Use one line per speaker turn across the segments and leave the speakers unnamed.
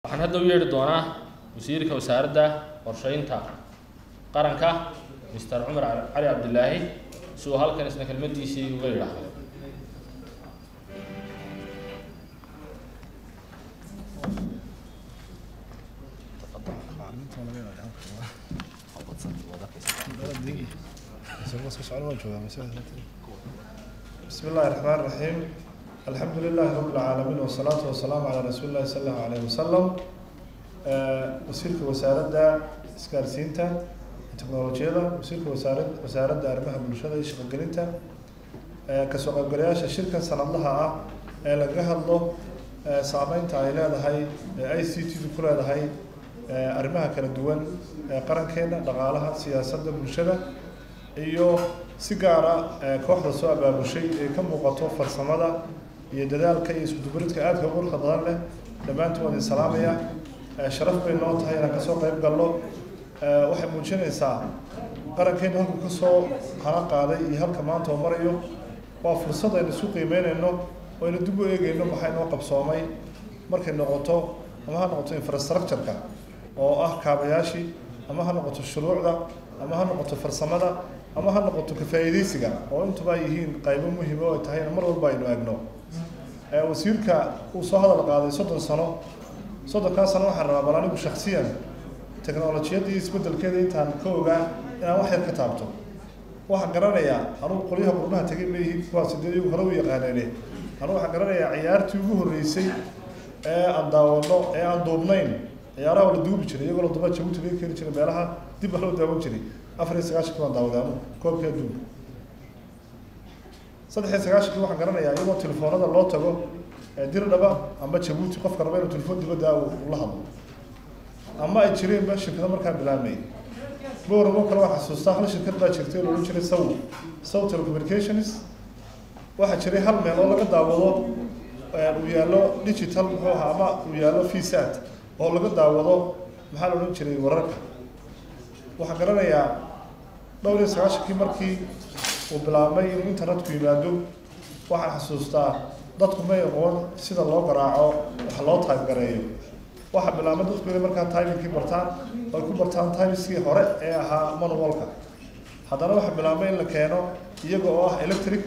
waxaan hadda u yeedhi doonaa wasiirka wasaaradda qorsheynta qaranka mister cumar cali cabdilaahi si uu halkan isna kelmadiisii uga yidhaahdo
بسم الله الرحمن الرحيم الحمد لله رب العالمين والصلاة والسلام على رسول الله صلى الله عليه وسلم wasiirka wasaaradda isgaarsiinta teknolojiyada wasiirka wasaarad wasaaradda arrimaha bulshada iyo shaqogelinta kasoo qaybgalayaasha shirkan sanadlaha ah ee lagaga hadlo saameynta ay leedahay i c t du ku leedahay arrimaha kala duwan ee qarankeena dhaqaalaha siyaasadda bulshada iyo si gaara kooxda soo abaabushay ee ka muuqato farsamada iyo dadaalka iyo iskudubaridka aadka quruxda badan leh dhammaantood waan idin salaamaya sharaf bay noo tahay inaan kasoo qayb galno waxay muujinaysaa qarankeenu halkuu kasoo hana qaaday iyo halka maanta oo marayo waa fursad aynu isu qiimeynayno oo aynu dib u eegeyno maxaa inoo qabsoomay markay noqoto ama ha noqoto infrastructure-ka oo ah kaabayaashii ama ha noqoto shuruucda ama ha noqoto farsamada ama ha noqoto kafaa'iidaysiga oo intuba ay yihiin qaybo muhiim oo ay tahay in mar walba aynu eegno wasiirka uu soo hadal qaaday soddon sano soddonkaa sano waxaan rabaa bal anigu shaksiyan teknolojiyadii isbedelkeeda intaan ka ogaa inaan wax yar ka taabto waxaan garanayaa anugu qolyaha qurbaha tegay ma yihiin kuwaas dee iyagu hore u yaqaaneene anugu waxaan garanayaa ciyaartii ugu horreysay ee aan daawano ee aan duubnayn ciyaaraha la duubi jiray iyagoo la duba jabuuti laga keeni jiray meelaha dib baa loo daawan jiray afar iyo sagaashankii baan daawaday anugu koobkii adduunka saddex iyo sagaashankii waxaan garanayaa iyagoo telefoonada loo tago dirdhaba ama jabuuti qofka raba inuu telefoon dibadda ula hadlo ama ay jireenba shirkado markaa bilaabmay booramo kale waxaa xasuustaa hal shirkad baa jirtay oo loodhan jiray saw saw telecommunications waxaa jiray hal meel oo laga daawado uu yaallo digital muxuu ahaa ama uu yaallo vsat oo laga daawado maxaa la odhan jiray wararka waxaan garanayaa dhowr iyo sagaashankii markii uu bilaabmay inuu internetku yimaado waxaan xasuustaa dadku may aqoon sida loo garaaco wax loo taybgareeyo waxaa bilaabmay dadku inay markaa timingkii bartaan ay ku bartaan timeskii hore ee ahaa manualka haddana waxaa bilaabmay in la keeno iyaga oo ah electric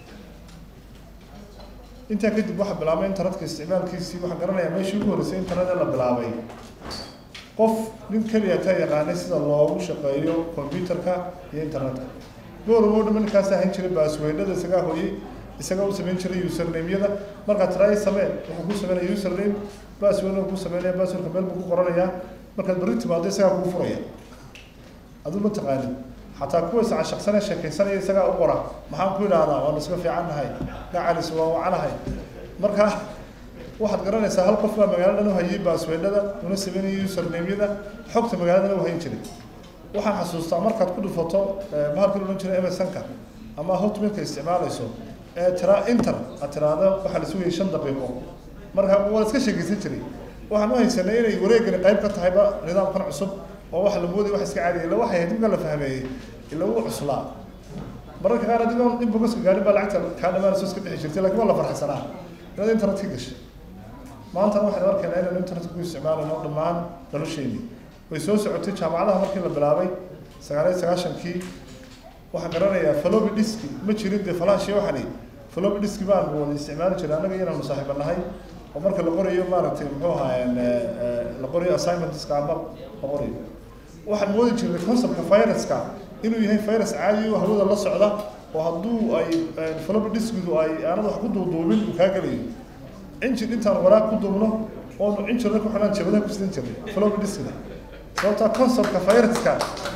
intaa kadib waxaa bilaabmay internetka isticmaalkiisii waxaan garanayaa meeshii ugu horreysay internet ee la bilaabay qof nin keliya ka yaqaanay sida loogu shaqeeyo computerka iyo internetka booramo dhama ninkaas ahan jiray baasweynada isagaa hooyey isagaa u samayn jiray usernameyada markaad tiraay samee wuxuu ku sameynaya username baasweyna ku sameynaya baasweyka meel buu ku qoranayaa markaad berri timaado isagaa kugu furaya aduu ma taqaanin xataa kuwa iscashaqsanee sheekaysanaya isagaa u qora maxaan ku idhaahdaa waanu iska fiican nahay gacalis waa wacanahay marka waxaad garanaysaa hal qof baa magaaladan u hayay baasweynada una sameynaya usernameyada xogta magaaladan u hayn jiray waxaan xasuustaa markaad ku dhufato bahalkii odhan jiray msnka ama hotmailka isticmaalayso ee tiraa inter aad tiraahdo waxaa la sugayay shan daqiiqo marka waa iska sheekaysan jiray waxaan u haysanay inay wareegani qayb ka tahayba nidaamkan cusub oo waxa la moodaya wax iska caadiya illa waxay ahayd marka la fahmeeyey illa wuu cuslaa mararka qaar adigoon in bogaska gaarin baa lacagta kaa dhamaanayso iska bixi jirtay lakin waa la farxsanaa inaad internet ka gashay maantana waxaynu arkaynaa inaynu internetka ku isticmaalayno dhammaan nolosheeni way soo socotay jaamacadaha markii la bilaabay sagaal iyo sagaashankii waxaan garanayaa falobi diski ma jirin dee falaashii waxani falobi diski baan wada isticmaali jiray annaga inaanu saaxiiba nahay oo marka la qorayo maaragtay muxuu ahaayeen la qorayo assignmentska ama la qorayo waxaan moodi jirnay conceptka viruska inuu yahay virus caadi oo hawada la socda oo hadduu ay falobi diskidu ay aanad wax ku duuduubin uu kaa gelayo injir intaan waraaq ku duubno oonu injirna ku xidhaan jabadaha ku sidan jirnay falobi diskida sababtaa conceptka viruska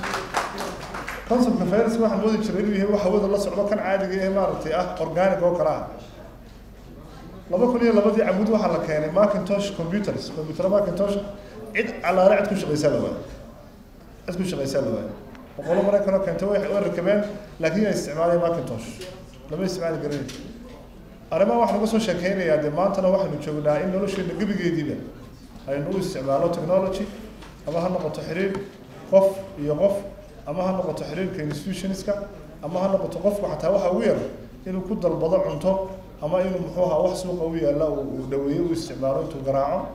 conceptka viruska waxaan moodi jiray inuu yahay wax hawada la socdo kan caadiga ee maaragtay ah organic oo kale ah laba kun iyo labadii camud waxaa la keenay macintosh computers computer macintosh cid calaale cid ku shaqaysaa la waayo cid ku shaqaysaa la waayo boqolo maraykanoo keentay way way rakabeen laakiin ay isticmaaleen macintosh lama isticmaali garin arrimaha waxaan uga soo sheekeynayaa dee maantana waxaynu joognaa in nolosheena gebigeediiba aynu u isticmaalo technology ama ha noqoto xiriir qof iyo qof ama ha noqoto xiriirka institutionska ama ha noqoto qofku xataa waxa ugu yar inuu ku dalbado cunto ama inuu muxuu ahaa wax suuqa u yaalla uu dhaweeyo u isticmaalo intuu garaaco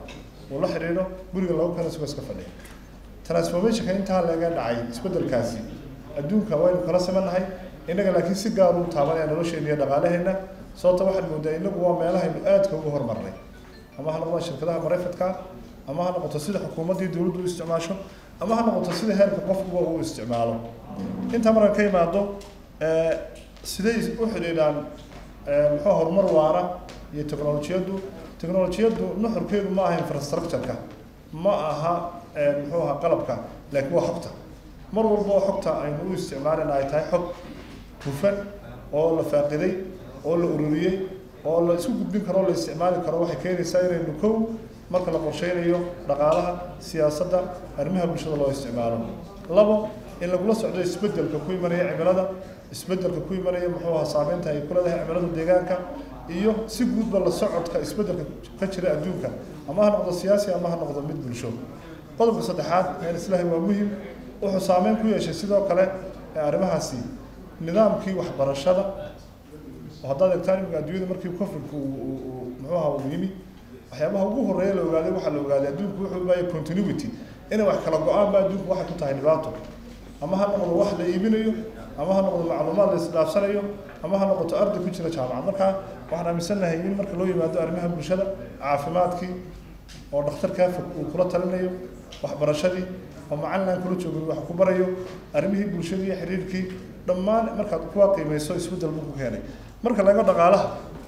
uu la xidhiidho guriga lagu keeno isagoo iska fadhiya transformationka intaa laga dhacay isbeddelkaasi adduunka waynu kala simannahay innaga laakiin si gaar u taabanaya nolosheena iyo dhaqaalaheenna sababta waxaad moodaa innagu waa meelahaynu aadka uga hormarnay ama ha noqdaan shirkadaha marayfadka ama ha noqoto sida xukuumaddii dowladdu u isticmaasho ama ha noqoto sida heerka qofkuba uu isticmaalo intaa markaan ka imaado siday u xidhiidhaan muxuu horumar waara iyo technolojiyaddu technolojiyaddu nuxurkeedu ma aha infrastructure-ka ma aha muxuu ahaa qalabka laakiin waa xogta mar walba oo xogta aynu u isticmaalina ay tahay xog hufan oo la faaqiday oo la ururiyey oo la isku gudbin karo o la isticmaali karo waxay keenaysaa inaynu kow marka la qorsheynayo dhaqaalaha siyaasadda arrimaha bulshada loo isticmaalo labo in lagula socdo isbeddelka ku imanaya cimilada isbeddelka ku imanaya muxuu ahaa saameynta ay ku leedahay cimilada deegaanka iyo si guudba la socodka isbeddelka ka jira adduunka ama ha noqdo siyaasi ama ha noqdo mid bulsho qodobka saddexaad meel islaahi waa muhim wuxuu saameyn ku yeeshay sidoo kale arrimahaasi nidaamkii waxbarashada oo haddaad eegtaan imika adduunyada markii covidku muxuu ahaa uu yimi waxyaabaha ugu horreeya la ogaaday waxaa la ogaaday adduunku wuxuu baaya continuity inay wax kala go-aan ba adduunku waxay ku tahay dhibaato ama ha noqdo wax la iibinayo ama ha noqdo macluumaad la isdhaafsanayo ama ha noqoto arday ku jira jaamacad markaa waxaan aaminsannahay in marka loo yimaado arrimaha bulshada caafimaadkii oo dhakhtarkaa fog uu kula talinayo waxbarashadii oo macalin aan kula joogin wax ku barayo arrimihii bulshadii iyo xiriirkii dhammaan markaad kuwa qiimayso isbeddel buu ku keenay marka laga dhaqaalaha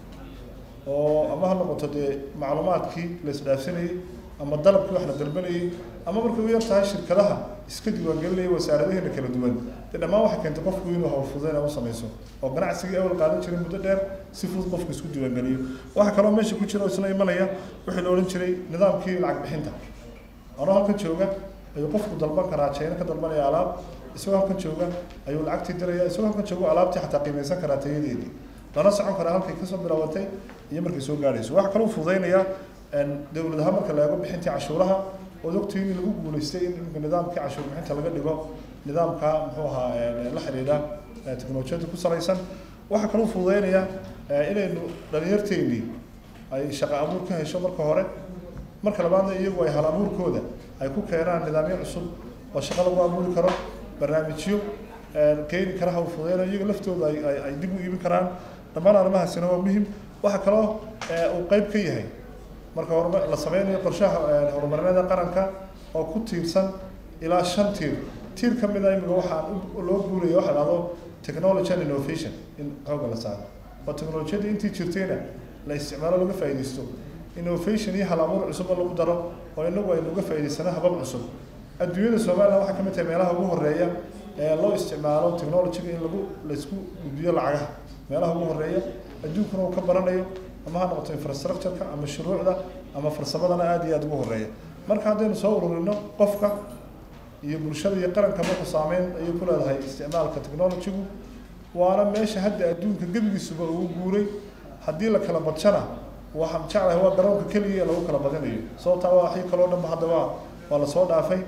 oo ama ha noqoto dee macluumaadkii la isdhaafsanayey ama dalabkii wax la dalbanayey ama markay u yar tahay shirkadaha iska diiwaangelinaya wasaaradaheena kala duwan dee dhammaan waxay keentay qofku inuu hawlfudeyn u samayso oo ganacsigii awal qaadan jiray muddo dheer si fudud qofku isku diiwaangeliyo waxaa kaloo meesha ku jira oo isla imanaya wixii la odhan jiray nidaamkii lacag bixinta anoo halkan jooga ayuu qofku dalban karaa jayna ka dalbanaya alaab isagoo halkan jooga ayuu lacagtii diraya isagoo halkan joogo alaabtii xataa qiimaysan karaa tayadeedii lana socon karaa halkay kasoo bilaabatay iyo markay soo gaadhayso waxaa kaloo fududeynaya dowladaha marka la eego bixintii cashuuraha ood ogtihiin in lagu guulaystay in imika nidaamkii cashuur bixinta laga dhigo nidaamka muxuu ahaa la xidhiidha teknolojiyada ku salaysan waxaa kaloo fududeynaya inaynu dhalinyarteennii ay shaqo abuur ka hesho marka hore marka labaadna iyagu ay hal abuurkooda ay ku keenaan nidaamyo cusub oo shaqo lagu abuuri karo barnaamijyo keeni kara hawl fududeyna iyaga laftooda ay ay dib u iibin karaan dhammaan arrimahaasina waa muhim waxaa kaloo uu qeyb ka yahay marka horma la sameynayo qorshaha horumarineeda qaranka oo ku tiirsan ilaa shan tiir tiir ka mid a imika waxaa loo guuraya waxa dhahdo technology and innovation in xooga la saaro oo technolojiyadda intii jirtayna la isticmaalo laga faa'iidaysto innovation iyo hal abuur cusubba lagu daro oo inagu aynu uga faa'iidaysano habab cusub adduunyada somaliland waxaa ka mid tahay meelaha ugu horreeya ee loo isticmaalo technologyga in lagu laisku gudbiyo lacagaha meelaha ugu horreeya adduunkuna uu ka baranayo ama ha noqoto infrastructure-ka ama shuruucda ama farsamadana aada iyo aada ugu horreeya marka haddaynu soo ururino qofka iyo bulshada iyo qaranka marku saameyn ayay ku leedahay isticmaalka technologygu waana meesha hadda adduunka gebigiisuba ugu guuray haddii la kala badshana waxaan jeclahay waa garoonka keliya lagu kala badinayo sababtaa waa waxii kaloo dhanba hadda waa waa lasoo dhaafay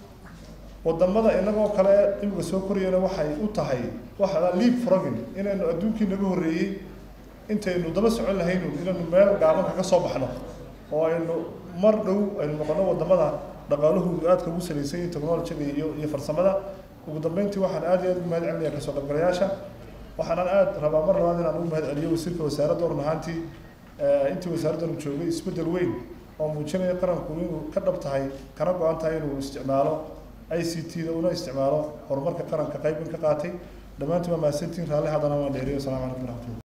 wadamada inagoo kale imika soo korayana waxay u tahay waxa leap frogin inaynu adduunkii naga horreeyey intaynu daba socon lahaynu inaynu meel gaabanka ka soo baxno oo aynu mar dhow aynu noqono wadamada dhaqaalahoodu aadka ugu salaysan yihin technologyga iyo iyo farsamada ugu dambeyntii waxaan aad iyo aad ugu mahad celinaya kasoo qaybgalayaasha waxaanan aad rabaa mar labaad inaan ugu mahad celiyo wasiirka wasaaradda run ahaantii intii wasaaraddan joogay isbeddel weyn oo muujinaya qaranku inuu ka dhab tahay kana go-an tahay inuu isticmaalo i c t da una isticmaalo horumarka qaranka qaybin ka qaatay dhammaantiin waa mahadsantiin raalli haddana waan dheeriyo asalamu calaykum waraxmatullah